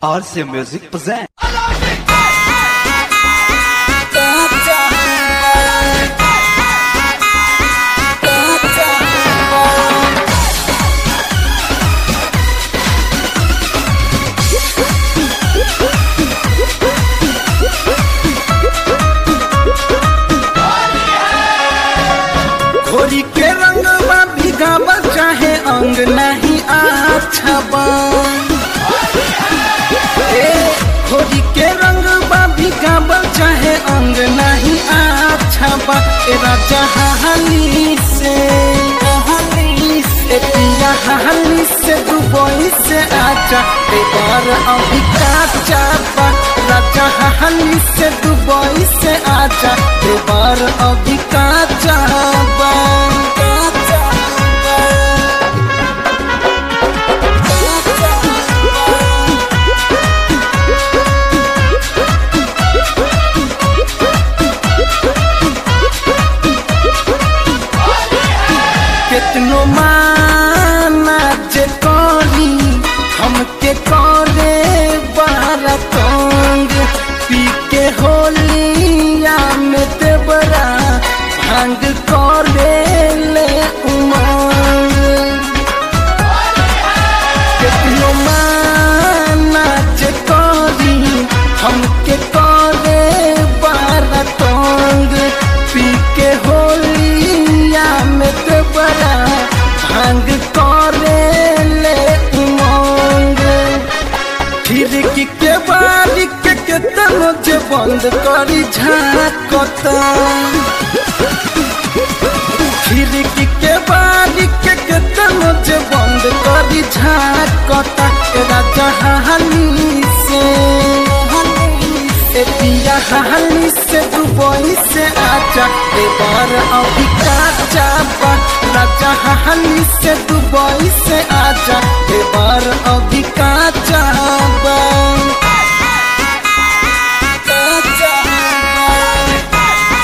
RC Music present. घोड़ी के रंगवा भिगावल चाहे अंग नहीं अच्छा बा ए, घोड़ी के रंगवा भिगावल चाहे अंग नहीं अच्छा बा ए राजा हाली से हाली से पिया हाली से दुबई से आजा ए बार अभी काचा बा राजा हाली से दुबई से आजा ए बार अभी काचा बा काचा बा केतनो माना जे करी हमके करे बारा तंग पी के होलिया में देवरा भांग करे ले उमंग केतनो माना जे करी हमके करे बारा तंग पी के होलिया में ते बड़ा भांग करे ले उमंग खिड़की के बारी के केतनो जे बंद करी झाकता खिड़की के बारी के केतनो जे बंद करी झाकता ए राजा हाली से ए पिया हाली से दुबई से आजा ए बार अभी काचा बा राजा हाली से दुबई से आजा ए बार अभी काचा बा काचा बा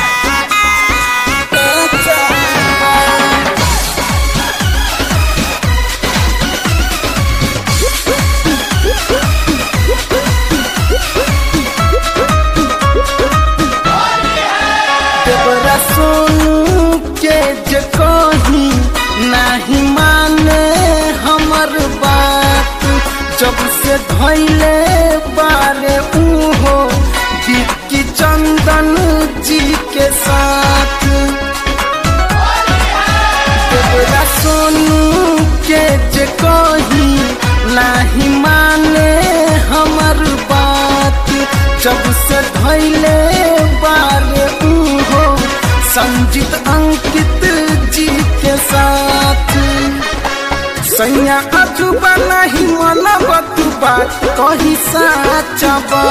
काचा बा देवरा सोनू के जे कही नाही माने हमर बात जब से धैले बारे उहो विक्की चंदन जी के साथ देवरा सोनू के जे कही नाही माने हमर बात जब से धैले बारे उहो संजीत अंकित जी के साथ सैया अजुबा नहीं मना बतू बात कही साचा बा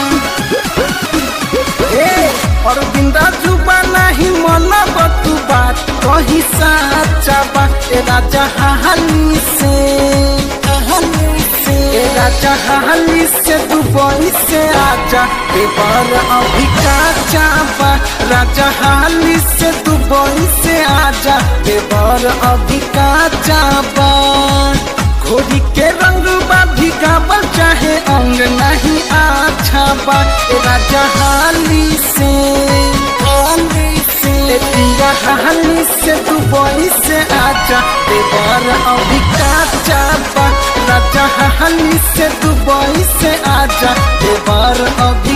ए और बिंदा जुबा नहीं मना बतू बात कही साचा बा ए राजा हाली से हाली से ए राजा हाली से दुबई से आजा ए बार अभी काचा बा राजा हाली से दुबई से आजा ए बार अभी काचा बा घोड़ी के रंग बा भिगावल चाहे अंग नहीं अच्छा बा ए राजा हाली से हाली से ए पिया हाली से दुबई से आजा ए बार अभी काचा बा राजा हाली से दुबई से आजा ए बार अभी